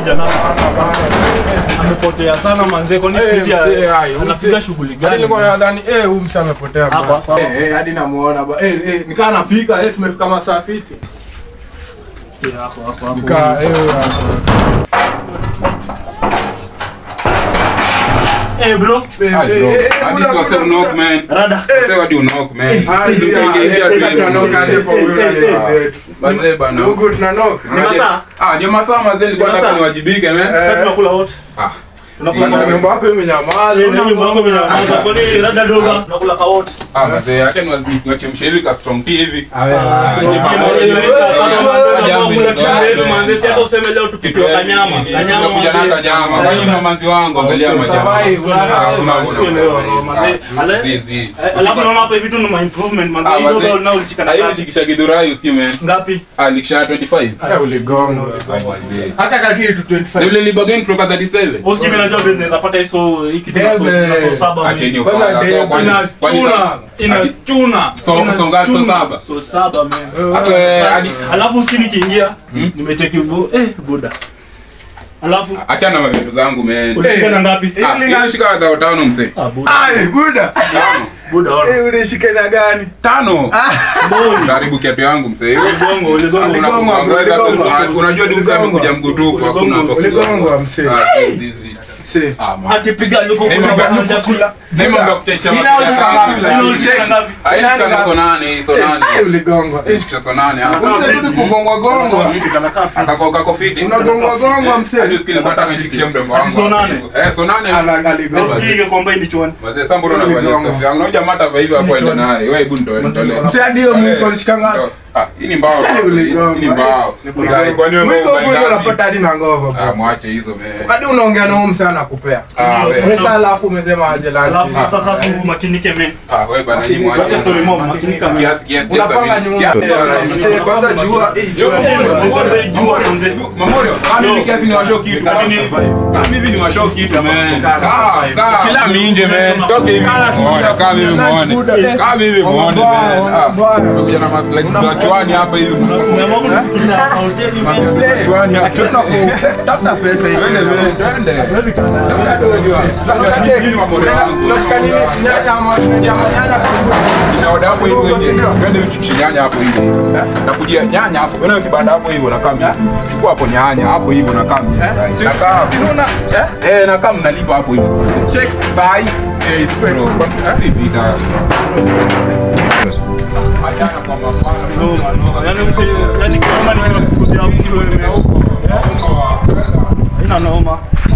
jana amepotea sana manze kwani siku hizi Eh, msee, ai, anapiga msee. shughuli Hadi gani nilikuwa nadhani eh huyu msee amepotea Hapa, bwana. hapa. Eh, eh, hadi namuona ba. Eh eh nikaa napika eh tumefika masaa fiti. Eh, hapo hapo hapo Nikaa eh huyu hapa. eh bro Eh, Ah, eh, bro. eh, eh, Hadi buda, si wase buda, knock, buda. man. rada Wase wadi unknock, man. Ah, Ndio yeah, ingia- ingia eh, tu sasa hivyo. tunanoka aje kwa huyu Eh, eh, na eh, Mazee bana. Ndugu tunanoka. Ni masaa? Ah, ndio masaa mazee nilikuwa Ni nataka masaa? niwajibike, man. sasa tunakula wote Ah. tunakula Sina- wote Nyumba yako imenyamaza. Eh, na nyumba yangu imenyamaza. Kwani rada dogo tunakula ka wote Ah, mazee, acha niwa- niwachemshe hivi ka strong tea hivi. hata useme leo tukipewa kanyama kanyama Kuja na kanyama. Kwani una manzi wangu, angalia majamaa. Survive, una- Ah, kuna- kuna- Sio leo, no, mazee. Ale- Zi, zi. Eh, alafu naona hapa hivi tu ni ma improvement manze Ah, hii dogo mazee. nao ulishika na Ah, hiyo ngapi? shikisha Githurai usikie, man. ngapi Ah, likisha 25. Eh, uligonga. Ah, mazee. Hata kaki tu Na 25. vile libagain kutoka 37. usikii mimi najua business napata hizo hii kitu na so- Debe. na so saba Acheni mimi. Kwanza ufala. So, debe. kwani- kwani inachuna sa- ati- inachuna So- inachuna. so ngapi? So saba? so saba man Sasa, eh, hadi- alafu usikii nikiingia nimecheki bu eh buda alafu achana na mavitu zangu man. ulishika na ngapi Ah, hiyo shika dhao tano mse. ah buda Ai, buda. Tano. buda ona Eh, unashika na gani? Tano. boni Karibu kiatu yangu mse. uligongo uligongo Una- Uligongwa, una- uligongwa. una- Unajua tu mse amekuja mgutupu hakuna hapo. Uligongwa msee. Ah, zi, zi. Msee. Ah, man. atipiga yuko Hey, kuna mba- banja kula Ni mambo ya kuchecha Ina mapicha ulishika zangu. ngapi, lakini? ulishika ngapi Ah, hii shika na so nane, so nane. Eh, uligongwa. Eh, Shika so nane, ah. Msee, rudi kugongwa gongwa. Kako- kako fiti. Unagongwa gongwa msee. Hadi usikie nilikuwa nataka nishikishe mdomo wangu. Ati so nane? Eh, so nane. Ala- aligongwa. Usikii kwamba hii ni chwani Mazee, sasa mbona unavalia Uligongwa. stuff yangu? Unajua mata hapa hivi hapo ende naye. Wewe hebu nitoe, nitolee. Msee, hadi hiyo mwiko ulishika ngapi? Ah, hii ni mbao. Eh, uligongwa. Hii ni mbao. Guy, kwani wewe Mwiko mbao huko ngapi? unapata hadi na ngova. Ah, mwache hizo man. Hadi unaongea na huyu msee anakupea. Ah, wewe. Pesa alafu umesema aje alafu lunch. sasa sasa makinike men Ah, wewe bana hii Wacha mwache. story mob makinika men Kiasi kiasi kiasi Unapanga sabini. nyumba. Kiasi- Eh, msee, kwanza jua, eh, jua. jua manze Mamorio, kama hivi kiasi ni washow kitu. Lakini- Kama hivi ni washow kitu man. Kaa, Kaa, kaa. Kila minje man. Toke hivi. Kaa, tulia, Muone, Kama hivi lunch muone. buda, eh. Kama hivi muone Wamebaa, man. Ah, wamebaa. Umekuja na maslahi za chwani hapa hivi. umeamua kunikisa hoteli men Msee, Chwani hapa. hatuna ku- tafuta pesa hivi. Twende man, twende. Unashika nini? Nyanya ama nyama nyanya Kibanda hapo hivi wenye. Twende uchukishe nyanya hapo hivi. Nakujia nyanya hapo. Unaona kibanda hapo hivi unakaa hivi. Chukua hapo nyanya hapo hivi unakaa hivi. Nakaa. Sinuna, eh? Eh, nakaa mnalipa hapo hivi. Check. Sai. Eh, isikwe. Bro, kwa- si vita. Achana kwa mapana. noma noma yani mse yani kama ni wewe kukutia mtu wewe haina noma